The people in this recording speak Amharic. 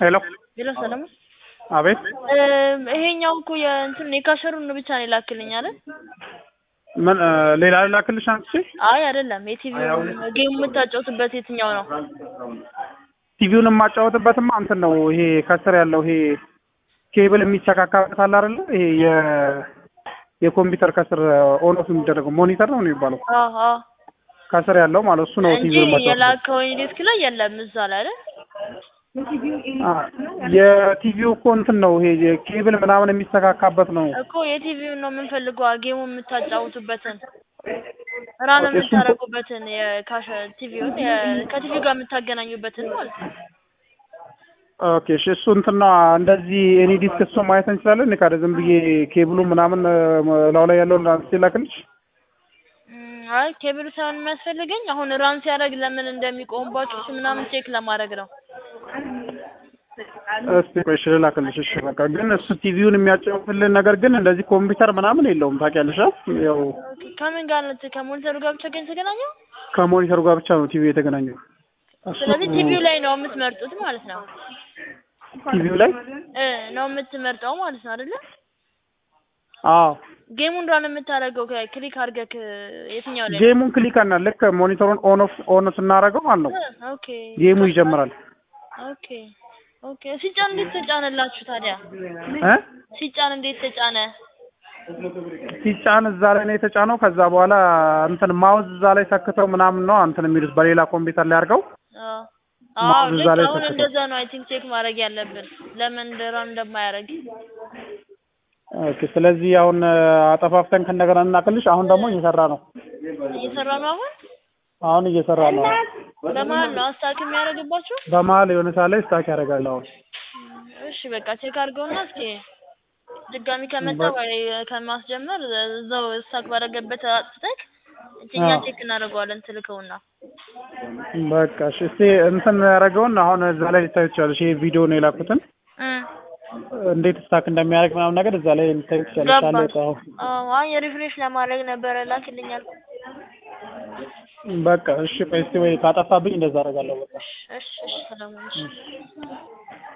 ሄሎ ሄሎ ሰለሞን አቤት ይሄኛው እኮ የእንትን የካሸሩን ብቻ ነው የላክልኝ አይደል? ምን እ ሌላ ላክልሽ አንቺ አይ አይደለም። የቲቪው ጌም የምታጫውትበት የትኛው ነው? ቲቪውን የማጫወትበትማ እንትን ነው ይሄ ከስር ያለው ይሄ ኬብል የሚሰካካበት አለ አይደለ? ይሄ የ የኮምፒውተር ከስር ኦን ኦፍ የሚደረገው ሞኒተር ነው የሚባለው አዎ አዎ ከስር ያለው ማለት እሱ ነው እንጂ ቲቪውን ማጫወት የላከው ዲስክ ላይ የለም እዛ ላይ አይደል? የቲቪው እኮ እንትን ነው ይሄ የኬብል ምናምን የሚሰካካበት ነው እኮ የቲቪውን ነው የምንፈልገው ጌሙ የምታጫውቱበትን ራን እሱን- የምታደርጉበትን የካሸ ቲቪውን የ- ከቲቪው ጋር የምታገናኙበትን ማለት ነው። ኦኬ እሺ እሱ እንትን ነው እንደዚህ ኤኒ ዲስክ እሱ ማየት እንችላለን እኔ ካደ ዝም ብዬ ኬብሉ ምናምን እ ላው ላይ ያለውን አንስቼ ላክልሽ እም፣ አይ ኬብሉ ሳይሆን የሚያስፈልገኝ አሁን ራን ሲያደርግ ለምን እንደሚቆምባችሁ እሱ ምናምን ቼክ ለማድረግ ነው። እስቲ ቆይ እሺ ልላክልሽ እሺ በቃ ግን እሱ ቲቪውን የሚያጫውትልን ነገር ግን እንደዚህ ኮምፒውተር ምናምን የለውም ታውቂያለሽ አ? ያው ኦኬ፣ ከምን ጋር ነው ከሞኒተሩ ጋር ብቻ ግን የተገናኘው? ከሞኒተሩ ጋር ብቻ ነው ቲቪው የተገናኘው እሱ ስለዚህ ቲቪው ላይ ነው የምትመርጡት ማለት ነው ቲቪው ላይ እ ነው የምትመርጠው ማለት ነው አይደለ? አዎ ጌሙን ራን የምታደርገው ክሊክ አድርገህ የትኛው ላይ ነው? ጌሙን ክሊክ እና ልክ ሞኒተሩን ኦን ኦፍ ኦን ስናደርገው ማለት ነው እ፣ ኦኬ ጌሙ ይጀምራል ኦኬ ኦኬ። ሲጫን እንዴት ተጫነላችሁ ታዲያ? እ ሲጫን እንዴት ተጫነ? ሲጫን እዛ ላይ ነው የተጫነው ከዛ በኋላ እንትን ማውዝ እዛ ላይ ሰክተው ምናምን ነው እንትን የሚሉት በሌላ ኮምፒውተር ላይ አድርገው አዎ አዎ፣ ማውዝ እዛ ልክ ላይ አሁን ሰክተው። እንደዛ ነው አይ ቲንክ ቼክ ማድረግ ያለብን ለምን ራን እንደማያደርግ። ኦኬ ስለዚህ አሁን እ አጠፋፍተን ከእንደገና እናክልሽ አሁን ደግሞ እየሰራ ነው እየሰራ ነው አሁን አሁን እየሰራ ነው በመሀል ነው አስታክ የሚያደርግባችሁ? በመሀል የሆነ ሰዓት ላይ ስታክ ያደርጋል አሁን እሺ በቃ ቼክ አድርገውና እስኪ ድጋሚ ከመጣ በ- ወይ ከማስጀመር እዛው ስታክ ባደረገበት አጥፍተህ እኛ አዎ። ቼክ እናደርገዋለን ትልከውና በቃ እሺ እስቲ እንትን ያደረገውን አሁን እዛ ላይ ልታዩ ትችላለሽ ይሄ ቪዲዮ ነው የላኩትን እ እንዴት ስታክ እንደሚያደርግ ምናምን ነገር እዛ ላይ ልታዩ ትችላለሽ አለ ገባኝ። እቃው አዎ አይ ሪፍሬሽ ለማድረግ ነበረ ላክልኛል። በቃ እሺ ቆይ እስቲ ወይ ካጠፋብኝ እንደዛ አደርጋለሁ በቃ እሺ እሺ ሰላም ነሽ።